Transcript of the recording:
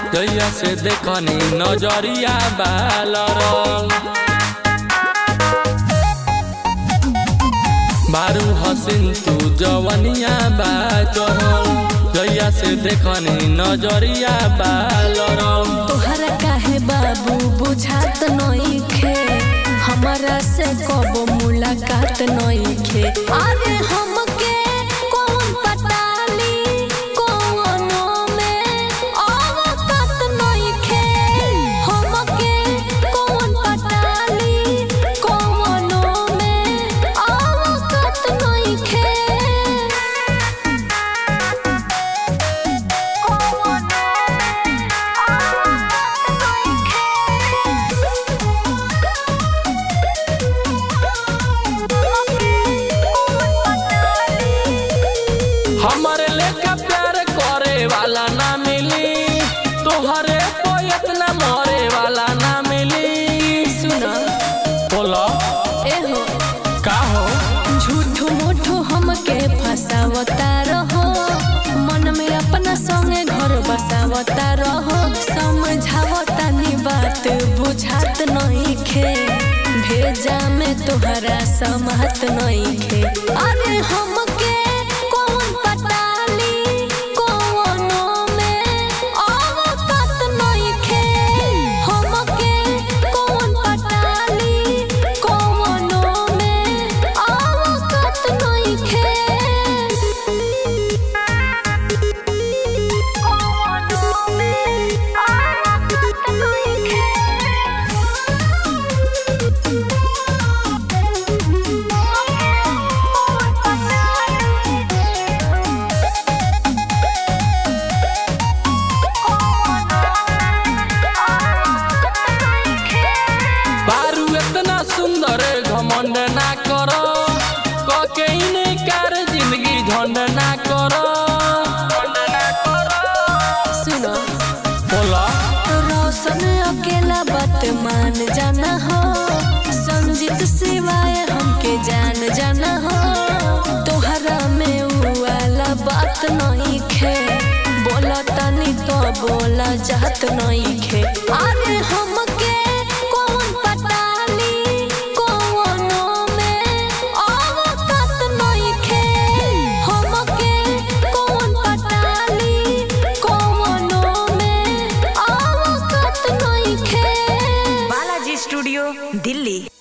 जैया से देखनी नजरिया बालरल बारू हसीन तू जवनिया बा चढ़ल जैया से देखनी नजरिया बालरल तोहरा काहे बाबू बुझात नइखे हमरा से कबो मुलाकात नइखे अरे हमके कौन पटाली कौनो में औकात नइखे हमके कौन पटाली कौनो में औकात नइखे हमारे लेका प्यार करे वाला ना मिली तोहरे को इतना मरे वाला ना मिली सुना बोलो एहो का हो झूठो मूठो हमके फसावता रहो मन में अपना संगे घर बसावता रहो समझावता नी बात बुझात नहीं खे भेजा में तोहरा समात नहीं खे अरे हमके कौन पटाली कौनो में औकात नहीं खे हमके कौन पटाली कौनो में औकात नहीं खे बारू इतना सुंदर घमंड ना करो कके इनकार जिंदगी झंड ना करो सुनो बोला रोशन अकेला बात मान जाना हो संजीत सिवाय हमके जान जाना हो तोहरा में उ वाला बात नहीं खे बोला तनी तो बोला जात नहीं खे अरे हमके कौन पटाली कौनो में औकात नहीं खे हमके कौन पटाली कौनो में औकात नहीं खे बालाजी स्टूडियो दिल्ली